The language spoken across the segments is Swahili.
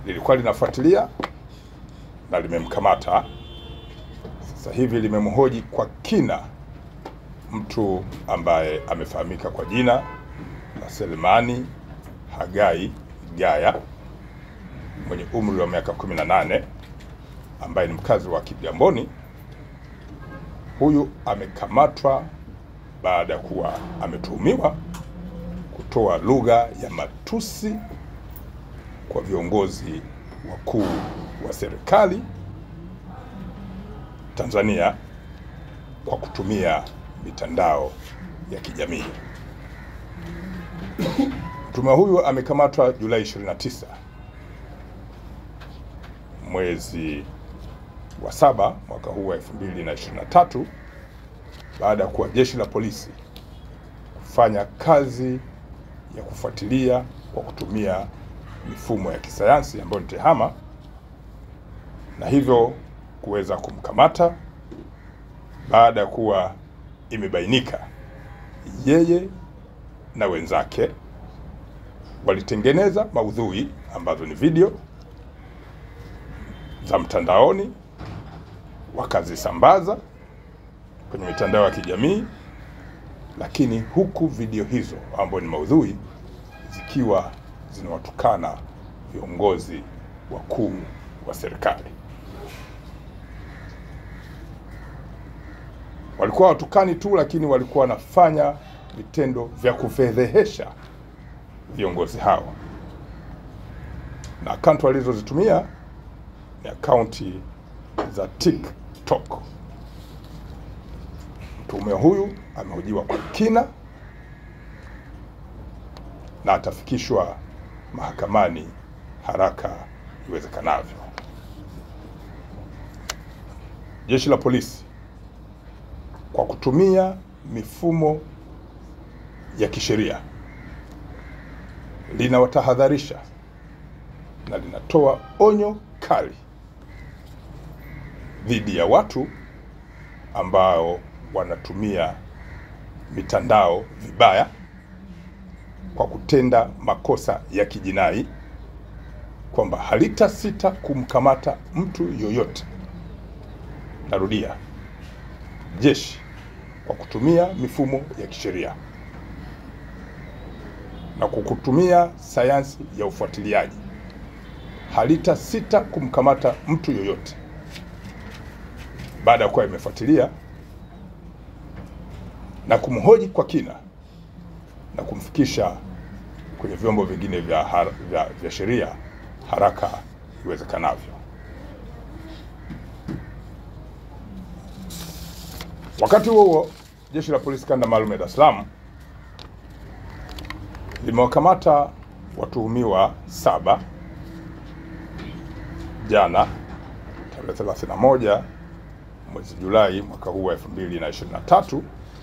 lilikuwa linafuatilia na limemkamata. Sasa hivi limemhoji kwa kina mtu ambaye amefahamika kwa jina la Selemani Hagai Gaya mwenye umri wa miaka 18 ambaye ni mkazi wa Kigamboni. Huyu amekamatwa baada ya kuwa ametuhumiwa kutoa lugha ya matusi kwa viongozi wakuu wa serikali Tanzania kwa kutumia mitandao ya kijamii. Mtuhumiwa huyu amekamatwa Julai 29 mwezi wa saba mwaka huu wa 2023 baada ya kuwa jeshi la polisi kufanya kazi ya kufuatilia kwa kutumia mifumo ya kisayansi ambayo ni TEHAMA na hivyo kuweza kumkamata baada ya kuwa imebainika yeye na wenzake walitengeneza maudhui ambazo ni video za mtandaoni wakazisambaza kwenye mitandao ya kijamii, lakini huku video hizo ambazo ni maudhui zikiwa zinawatukana viongozi wakuu wa serikali. Walikuwa watukani tu, lakini walikuwa wanafanya vitendo vya kufedhehesha viongozi hao, na akaunti walizozitumia ni akaunti za TikTok. Mtuhumiwa huyu amehojiwa kwa kina na atafikishwa mahakamani haraka iwezekanavyo. Jeshi la polisi kwa kutumia mifumo ya kisheria linawatahadharisha na linatoa onyo kali dhidi ya watu ambao wanatumia mitandao vibaya kwa kutenda makosa ya kijinai, kwamba halitasita kumkamata mtu yoyote. Narudia, jeshi kwa kutumia mifumo ya kisheria na kwa kutumia sayansi ya ufuatiliaji halitasita kumkamata mtu yoyote baada ya kuwa imefuatilia na kumhoji kwa kina na kumfikisha kwenye vyombo vingine vya, har, vya, vya sheria haraka iwezekanavyo. Wakati huo huo, jeshi la polisi kanda maalum ya Dar es Salaam limewakamata watuhumiwa saba jana tarehe 31 mwezi Julai mwaka huu wa 2023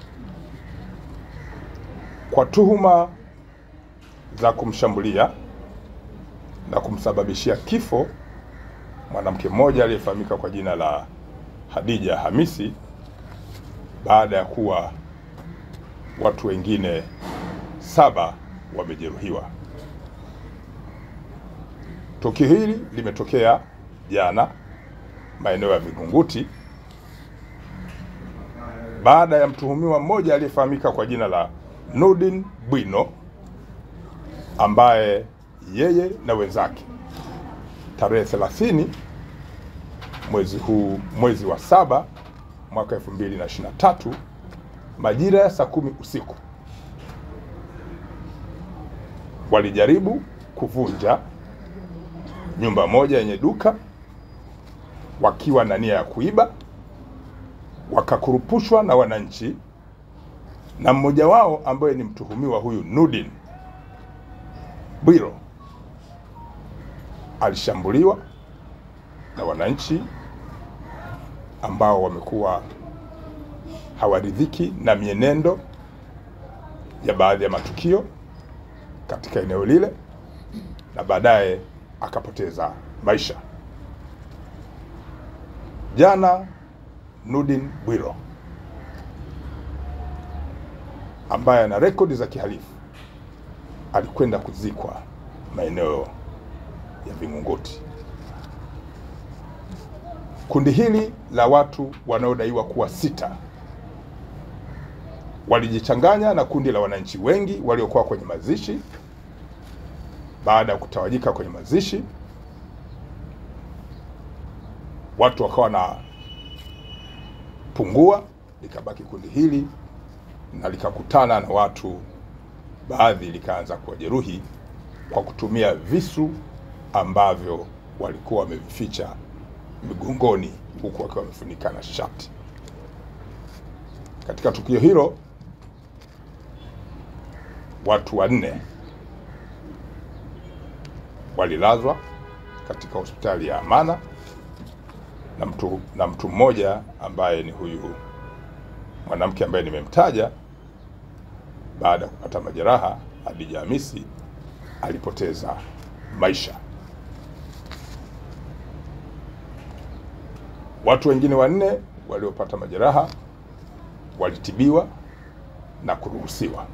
kwa tuhuma za kumshambulia na kumsababishia kifo mwanamke mmoja aliyefahamika kwa jina la Hadija Hamisi baada ya kuwa watu wengine saba wamejeruhiwa. Tukio hili limetokea jana maeneo ya Vingunguti baada ya mtuhumiwa mmoja aliyefahamika kwa jina la Nurdin Bwino ambaye yeye na wenzake tarehe 30 mwezi huu mwezi wa saba mwaka 2023 majira ya saa kumi usiku walijaribu kuvunja nyumba moja yenye duka wakiwa na nia ya kuiba, wakakurupushwa na wananchi, na mmoja wao ambaye ni mtuhumiwa huyu Nurdin Bwiro alishambuliwa na wananchi ambao wamekuwa hawaridhiki na mienendo ya baadhi ya matukio katika eneo lile na baadaye akapoteza maisha. Jana Nurdin Bwiro ambaye ana rekodi za kihalifu alikwenda kuzikwa maeneo ya Vingunguti. Kundi hili la watu wanaodaiwa kuwa sita walijichanganya na kundi la wananchi wengi waliokuwa kwenye mazishi. Baada ya kutawanyika kwenye mazishi, watu wakawa na pungua, likabaki kundi hili na likakutana na watu baadhi, likaanza kuwajeruhi kwa kutumia visu ambavyo walikuwa wamevificha migongoni, huku wakiwa wamefunika na shati. Katika tukio hilo watu wanne walilazwa katika hospitali ya Amana na mtu, na mtu mmoja ambaye ni huyu mwanamke ambaye nimemtaja, baada ya kupata majeraha, Hadija Hamisi alipoteza maisha. Watu wengine wanne waliopata majeraha walitibiwa na kuruhusiwa.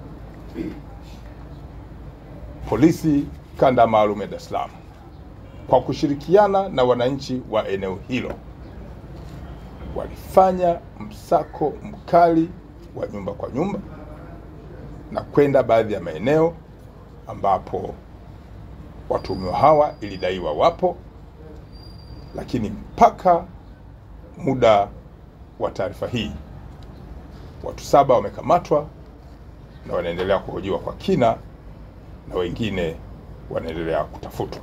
Polisi kanda maalum ya Dar es Salaam kwa kushirikiana na wananchi wa eneo hilo walifanya msako mkali wa nyumba kwa nyumba na kwenda baadhi ya maeneo ambapo watuhumiwa hawa ilidaiwa wapo, lakini mpaka muda wa taarifa hii watu saba wamekamatwa na wanaendelea kuhojiwa kwa kina na wengine wanaendelea kutafutwa.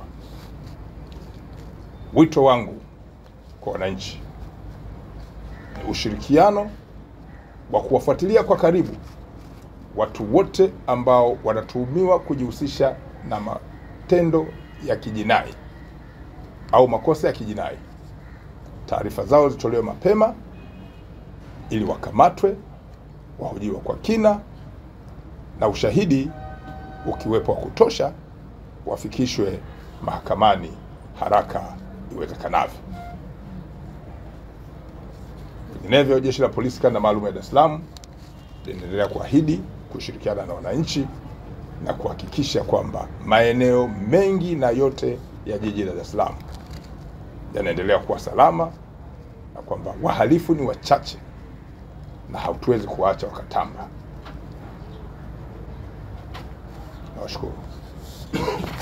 Wito wangu kwa wananchi ni ushirikiano wa kuwafuatilia kwa karibu watu wote ambao wanatuhumiwa kujihusisha na matendo ya kijinai au makosa ya kijinai. Taarifa zao zitolewe mapema ili wakamatwe, wahojiwa kwa kina na ushahidi ukiwepo wa kutosha wafikishwe mahakamani haraka iwezekanavyo. Vinginevyo, jeshi la polisi kanda maalum ya Dar es Salaam linaendelea kuahidi kushirikiana na wananchi na kuhakikisha kwamba maeneo mengi na yote ya jiji la Dar es Salaam yanaendelea kuwa salama na kwamba wahalifu ni wachache na hatuwezi kuwaacha wakatamba. Nawashukuru.